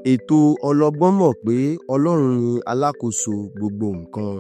ètò ọlọ́gbọ́n mọ̀ pé ọlọ́run ni alákòóso gbogbo nǹkan.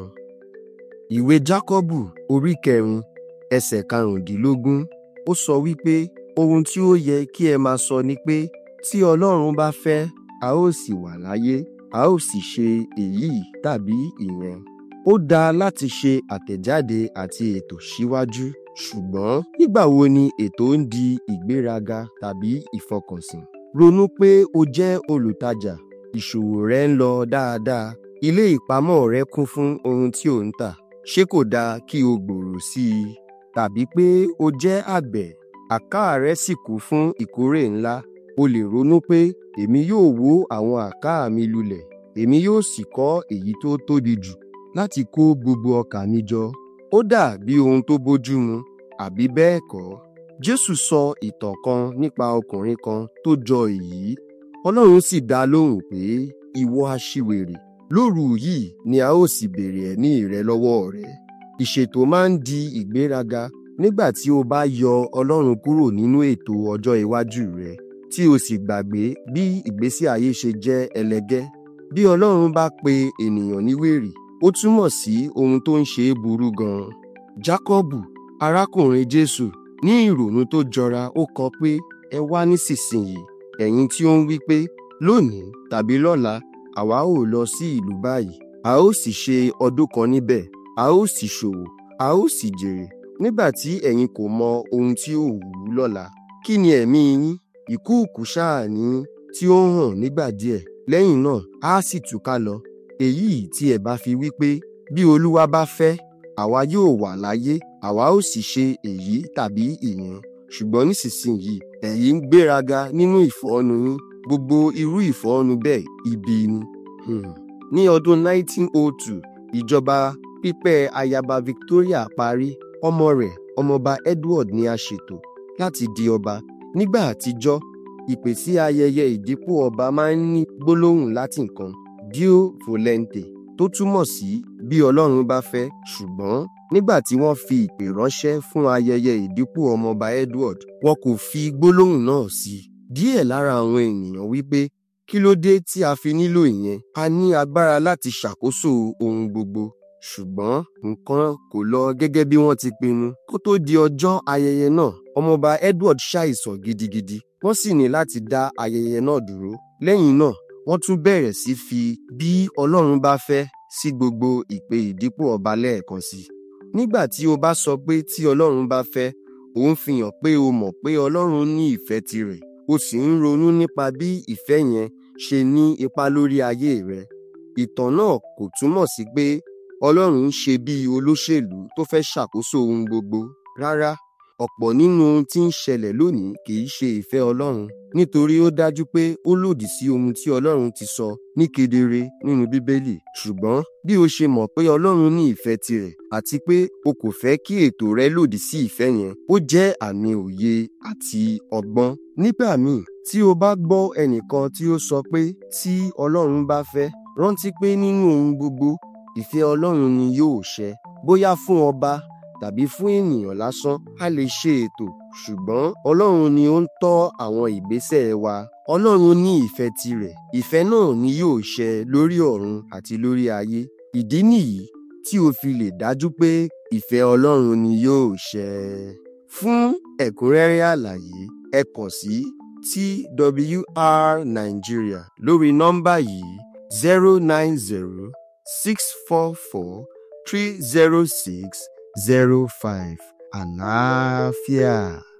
ìwé jákọ́bù orí kẹrin ẹsẹ̀ karùndínlógún ó sọ wípé ohun tí ó yẹ kí ẹ máa sọ ni pé tí ọlọ́run bá fẹ́ a ó sì wà láyé a ó sì ṣe èyí tàbí ìyẹn. ó dáa láti ṣe àtẹ̀jáde àti ètò síwájú ṣùgbọ́n nígbà wo ni ètò ń di ìgbéraga tàbí ìfọkànsìn? ronú pé o jẹ́ olùtajà ìṣòwò rẹ ń lọ dáadáa ilé ìpamọ́ rẹ kún fún ohun tí ò ń tà ṣé kò dáa kí o gbòòrò sí i? tàbí pé o jẹ́ àgbẹ̀ àká rẹ sì kún fún ìkórè ńlá o lè ronú pé èmi yóò wó àwọn àká mi lulẹ̀ èmi yóò sì kọ́ èyí tó tóbi jù láti kó gbogbo ọkà mi jọ ó dà bí ohun tó bójúmu àbí bẹ́ẹ̀ kọ́ jésù sọ ìtàn kan nípa ọkùnrin kan tó jọ èyí ọlọ́run sì dá lóhùn pé ìwọ aṣiwèrè lóru yìí ni a ó sì béèrè ẹ̀mí rẹ lọ́wọ́ rẹ ìṣètò máa ń di ìgbéraga nígbà tí o bá yọ ọlọ́run kúrò nínú ètò ọjọ́ iwájú rẹ tí o sì gbàgbé bí ìgbésí ayé ṣe jẹ́ ẹlẹgẹ́ bí ọlọ́run bá pe ènìyàn ní wèrè ó túmọ̀ sí ohun tó ń ṣe é burú gan-an jákọ́bù arákùnrin jésù ní ìrònú tó jọra ó kọ pé ẹ wá nísinsìnyí ẹ̀yin tí ó ń wí pé lónìí tàbí lọ́la àwa ò lọ sí ìlú báyìí a ó sì ṣe ọdún kan níbẹ̀ a ó sì ṣòwò a ó sì jèrè nígbà tí ẹ̀yin kò mọ ohun tí ó wù ú lọ́la kí ni ẹ̀mí yín ìkúùkù ṣáà ní tí ó ń hàn nígbà díẹ̀ lẹ́yìn náà á sì túká lọ èyí tí ẹ bá fi wí pé bí olúwa bá fẹ́ àwa yóò wà láyé àwa ó sì ṣe èyí tàbí ìyẹn ṣùgbọ́n nísinsìnyí ẹ̀yin ń gbéraga nínú ìfọ́nu yín gbogbo irú ìfọ́nu bẹ́ẹ̀ ibi ni. Hmm. ní ọdún 1902 ìjọba pípẹ́ ayaba Victoria parí ọmọ rẹ̀ ọmọọba Edward ni a ṣètò láti di ọba nígbà àtijọ́ ìpè sí ayẹyẹ ìdìpò ọba máa ń ní gbólóhùn Latin kan dio volente tó túmọ̀ sí bí Ọlọ́run bá fẹ́ ṣùgbọ́n nígbà tí wọ́n fi ìpè ránṣẹ́ fún ayẹyẹ ìdìpò ọmọọba Edward wọn kò fi gbólóhùn náà sí i díẹ̀ lára àwọn ènìyàn wípé kí ló dé tí a fi nílò ìyẹn a ní agbára láti ṣàkóso ohun gbogbo ṣùgbọ́n nǹkan kò lọ gẹ́gẹ́ bí wọ́n ti pinnu kó tó di ọjọ́ ayẹyẹ náà ọmọọba Edward ṣàìsàn gidigidi wọ́n sì ní láti dá ayẹyẹ náà dúró lẹ́yìn náà wọ́n tún bẹ̀rẹ̀ sí fi bí Ọlọ́run bá fẹ́ sí gbogbo ìpè ìdìpò ọba lẹ́ẹ̀kan sí i nígbà tí o bá sọ pé tí Ọlọ́run bá fẹ́ ò ń fi hàn pé o mọ̀ pé Ọlọ́run ní ìfẹ́ tirẹ̀ o sì ń ronú nípa bí ìfẹ́ yẹn ṣe ní ipa lórí ayé rẹ ìtàn náà kò túmọ̀ sí pé Ọlọ́run ń ṣe bí olóṣèlú tó fẹ́ ṣàkóso ohun gbogbo rárá ọ̀pọ̀ nínú ohun tí ń ṣẹlẹ̀ lónìí kì í ṣe ìfẹ́ Ọlọ́run nítorí ó dájú pé ó lòdì sí ohun tí Ọlọ́run ti sọ ní kedere nínú Bíbélì ṣùgbọ́n bí o ṣe mọ̀ pé Ọlọ́run ní ìfẹ́ tirẹ̀ àti pé o kò fẹ́ kí ètò rẹ lòdì sí ìfẹ́ yẹn ó jẹ́ àmì òye àti ọgbọ́n nígbà míì tí o bá gbọ́ ẹnìkan tí ó sọ pé tí Ọlọ́run bá fẹ́ rántí pé nínú ohun gbogbo ìfẹ́ Ọlọ́run ni yóò ṣẹ bóyá fún ọba tàbí fún ènìyàn lásán a lè ṣe ètò ṣùgbọ́n Ọlọ́run ni ó ń tọ́ àwọn ìgbésẹ̀ wa Ọlọ́run ní ìfẹ́ tirẹ̀ ìfẹ́ náà ni yóò ṣẹ lórí ọ̀run àti lórí ayé ìdí nìyí tí o fi lè dájú pé ìfẹ́ Ọlọ́run ni yóò ṣẹ. fún ẹ̀kúnrẹ́rẹ́ àlàyé ẹ kàn sí TWR Nigeria lórí nọ́mbà yìí zero nine zero six four four three zero six zero five àlàáfíà.